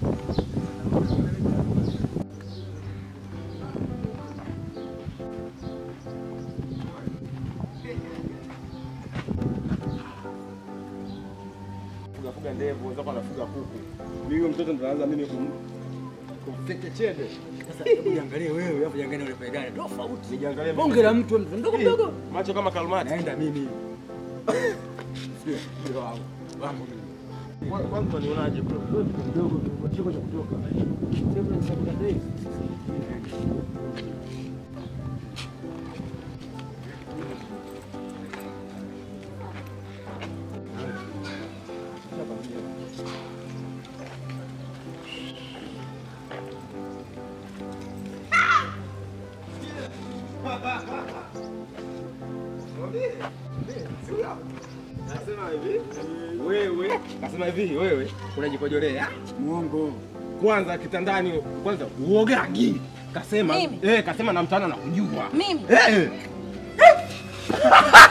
Fuga fuga ndevu, wenzako anafuga kuku. Mimi huyo mtoto ndo naanza mimi kum kumfeke chede. Sasa hebu jiangalie wewe, alafu jiangalie ule pegani. Tofauti. Nijiangalie Bonge la mtu mtu mdogo mdogo. Macho kama kalmati. Naenda mimi. Sio, ndio wangu. Wangu mimi. Kwa- Kwanza unionaje bro? Mdogo chiko cha kutoka. Sasa ni sababu gani? Nasema hivi, wewe, nasema hivi, wewe unajikojolea. Muongo. Kwanza kitandani, kwanza uogagi. Kasema, Mimi? eh, kasema na mtana na kujua. Mimi? Eh.